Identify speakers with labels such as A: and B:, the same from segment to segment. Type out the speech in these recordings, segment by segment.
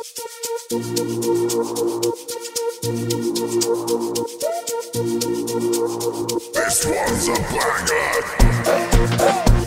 A: This one's a banger.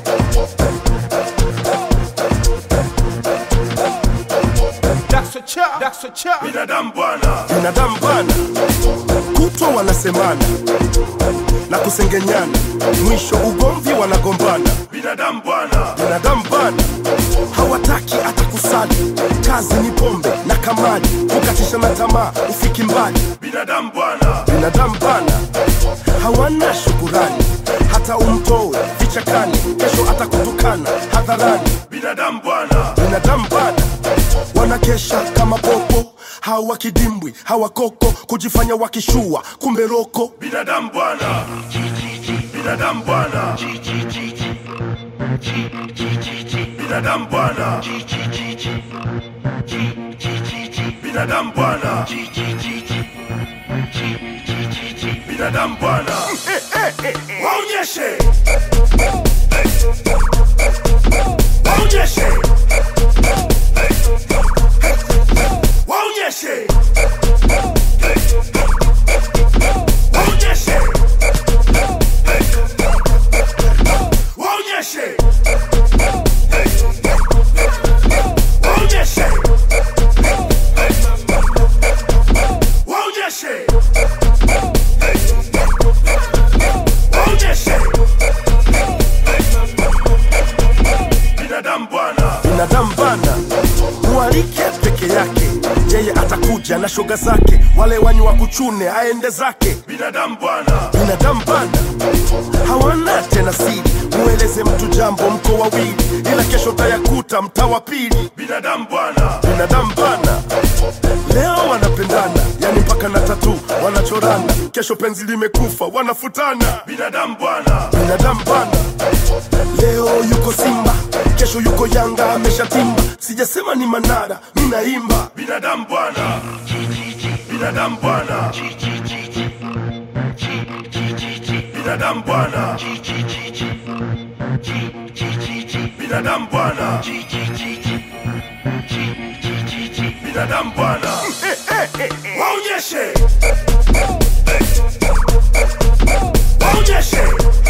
B: binadamu bwana
C: binadamu bana kutwa wanasemana na kusengenyana mwisho ugomvi wanagombana
B: binadamu bwana
C: binadamu bana hawataki hata kusali kazi ni pombe na kamali kukatisha na tamaa ufiki mbali
B: binadamu bwana
C: binadamu bana hawana shukurani hata umtoe vichakani kesho atakutukana hadharani
B: binadamu bwana
C: binadamu bana wanakesha kama popo hawa kidimbwi hawa koko kujifanya wakishua kumbe roko
B: binadamu bwana binadamu bwana binadamu bwana binadamu bwana binadamu bwana waonyeshe waonyeshe waonyeshe waonyeshe waonyeshe waonyeshe waonyeshe waonyeshe binadamu bwana
C: binadamu bana mwalike peke yake yeye atakuja na shoga zake wale wanywa kuchune aende zake
B: binadamu bwana
C: binadamu bana hawana tena siri mueleze mtu jambo mko wawili ila kesho tayakuta mtaa wa pili
B: binadamu bwana
C: binadamu bana leo wanapendana yani mpaka na tatu wanachorana kesho penzi limekufa wanafutana
B: binadamu bwana
C: binadamu bana leo yuko simba kesho yuko yanga ameshatimba sijasema ni manara mi naimba
B: binadamu bwana binadamu bwana binadamu bwana binadamu bwana binadamu bwana waonyeshe waonyeshe